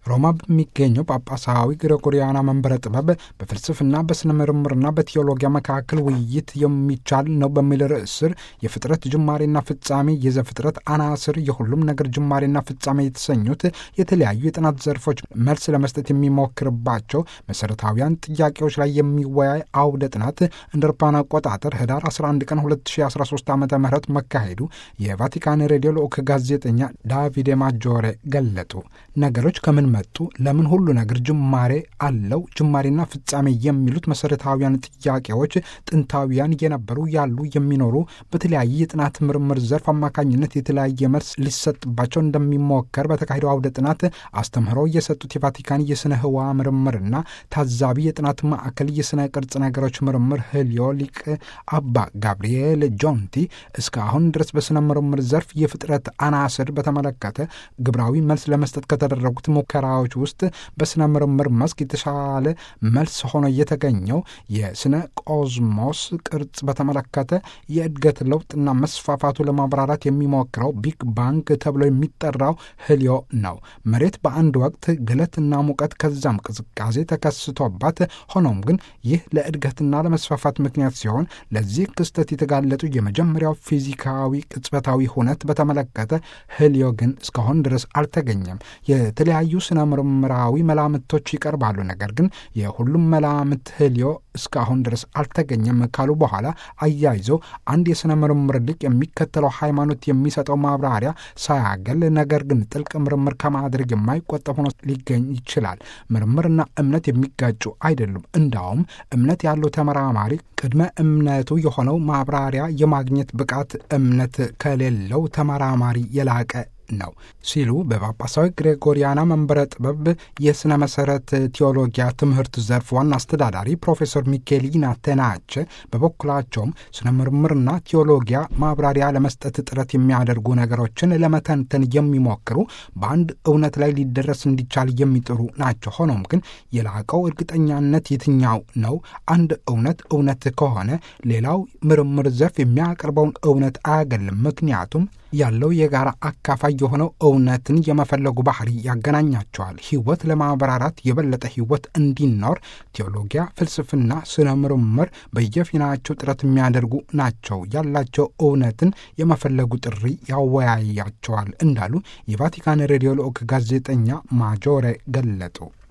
ሮማ በሚገኘው ጳጳሳዊ ግሪጎሪያና መንበረ ጥበብ በፍልስፍና በስነ ምርምርና በቴዎሎጊያ መካከል ውይይት የሚቻል ነው በሚል ርዕስ ስር የፍጥረት ጅማሬና ፍጻሜ፣ የዘፍጥረት አናስር፣ የሁሉም ነገር ጅማሬና ፍጻሜ የተሰኙት የተለያዩ የጥናት ዘርፎች መልስ ለመስጠት የሚሞክርባቸው መሰረታዊያን ጥያቄዎች ላይ የሚወያይ አውደ ጥናት እንደ አውሮፓውያን አቆጣጠር ህዳር 11 ቀን 2013 ዓ ም መካሄዱ የቫቲካን ሬዲዮ ልዑክ ጋዜጠኛ ዳቪዴ ማጆሬ ገለጡ። ነገሮች ከምን መጡ? ለምን ሁሉ ነገር ጅማሬ አለው? ጅማሬና ፍጻሜ የሚሉት መሰረታዊያን ጥያቄዎች ጥንታዊያን የነበሩ ያሉ፣ የሚኖሩ በተለያየ የጥናት ምርምር ዘርፍ አማካኝነት የተለያየ መልስ ሊሰጥባቸው እንደሚሞከር በተካሄደው አውደ ጥናት አስተምህሮ የሰጡት የቫቲካን የስነ ህዋ ምርምርና ታዛቢ የጥናት ማዕከል የስነ ቅርጽ ነገሮች ምርምር ህልዮ ሊቅ አባ ጋብርኤል ጆንቲ እስካሁን ድረስ በስነ ምርምር ዘርፍ የፍጥረት አናስር በተመለከተ ግብራዊ መልስ ለመስጠት ከተደረጉት ሙከራዎች ውስጥ በስነ ምርምር መስክ የተሻለ መልስ ሆኖ የተገኘው የስነ ቆዝሞስ ቅርጽ በተመለከተ የእድገት ለውጥና መስፋፋቱ ለማብራራት የሚሞክረው ቢግ ባንግ ተብሎ የሚጠራው ህልዮ ነው። መሬት በአንድ ወቅት ግለትና ሙቀት ከዛም ቅዝቃዜ ተከስቶባት፣ ሆኖም ግን ይህ ለእድገትና ለመስፋፋት ምክንያት ሲሆን ለዚህ ክስተት የተጋለጡ የመጀመሪያው ፊዚካዊ ቅጽበታዊ ሁነት በተመለከተ ህልዮ ግን እስካሁን ድረስ አልተገኘም። የተለያዩ ስነ ምርምራዊ መላምቶች ይቀርባሉ። ነገር ግን የሁሉም መላምት ህልዮ እስካሁን ድረስ አልተገኘም ካሉ በኋላ አያይዘው አንድ የሥነ ምርምር ሊቅ የሚከተለው ሃይማኖት የሚሰጠው ማብራሪያ ሳያገል ነገር ግን ጥልቅ ምርምር ከማድረግ የማይቆጠብ ሆኖ ሊገኝ ይችላል። ምርምርና እምነት የሚጋጩ አይደሉም። እንዳውም እምነት ያለው ተመራማሪ ቅድመ እምነቱ የሆነው ማብራሪያ የማግኘት ብቃት እምነት ከሌለው ተመራማሪ የላቀ ነው ሲሉ በጳጳሳዊ ግሬጎሪያና መንበረ ጥበብ የሥነ መሠረት ቴዎሎጊያ ትምህርት ዘርፍ ዋና አስተዳዳሪ ፕሮፌሰር ሚኬሊና ቴናቸ በበኩላቸውም ስነ ምርምርና ቴዎሎጊያ ማብራሪያ ለመስጠት ጥረት የሚያደርጉ ነገሮችን ለመተንተን የሚሞክሩ በአንድ እውነት ላይ ሊደረስ እንዲቻል የሚጥሩ ናቸው። ሆኖም ግን የላቀው እርግጠኛነት የትኛው ነው? አንድ እውነት እውነት ከሆነ ሌላው ምርምር ዘርፍ የሚያቀርበውን እውነት አያገልም። ምክንያቱም ያለው የጋራ አካፋይ የሆነው እውነትን የመፈለጉ ባህሪ ያገናኛቸዋል። ሕይወት ለማብራራት የበለጠ ሕይወት እንዲኖር ቴዎሎጊያ፣ ፍልስፍና፣ ስነ ምርምር በየፊናቸው ጥረት የሚያደርጉ ናቸው። ያላቸው እውነትን የመፈለጉ ጥሪ ያወያያቸዋል እንዳሉ የቫቲካን ሬዲዮ ልዑክ ጋዜጠኛ ማጆሬ ገለጡ።